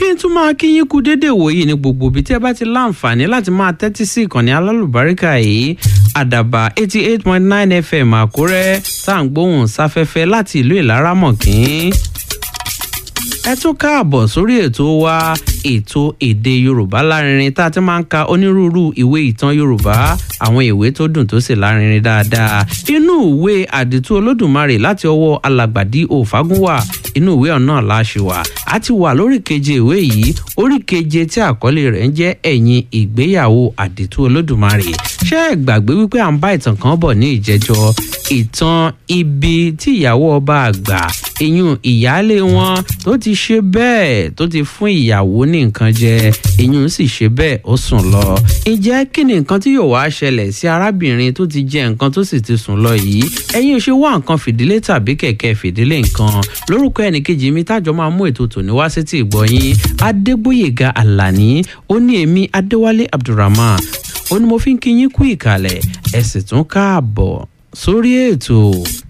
n tún máa kí yín kú déédéé wòye ní gbogbo ibi tí ẹ bá ti láǹfààní láti máa tẹ́tí sí ìkànnì alálùbáríkà yìí àdàbà eighty eight point nine fm àkúrẹ́ tá à ń gbóhùn sáfẹ́fẹ́ láti ìlú ìlaramọ̀kín ẹ tún káàbọ̀ sórí ètò wa ètò èdè yorùbá lárinrin tá a ti máa ń ka onírúurú ìwé ìtàn yorùbá àwọn ìwé tó dùn tó sì lárinrin dáadáa inú ìwé àdìtú olódùmarè láti ọwọ́ alàgbàdì òfagúnwà inú ìwé ọ̀nà láṣìwà a ti wà lórí keje ìwé yìí orí keje tí àkọlé rẹ̀ ń jẹ́ ẹ̀yìn ìgbéyàwó àdìtú olódùmarè ṣé ẹ gbàgbé wípé à ń bá ìtàn kan bọ̀ ní ìjẹjọ ìtàn ibi tí ìyàwó ọba àgbà ìyún ìyáálé wọn tó ti ṣe bẹ́ẹ̀ tó ti fún ìyàwó ní nǹkan jẹ ìyún sì ṣe bẹ́ẹ̀ ó sùn lọ. ǹjẹ́ kí ni nǹkan tí yóò wá ṣẹlẹ̀ sí arábìnrin tó ti jẹ nǹkan tó sì ti sùn lọ yìí ẹ̀yin ò ṣe wá nǹkan fìdílé tàbí kẹ̀kẹ́ fìdílé nǹkan lórúkọ ẹnìkejì mi tájọ máa mú ètò tòní wá sí ti ìgbọ̀yìn adégbòyèga àlàní ó ní èmi adéwálé abdulrahman ó ní mo fi ń kí yín kú ìkàlẹ̀ ẹ sì tún káàbọ̀ sórí ètò.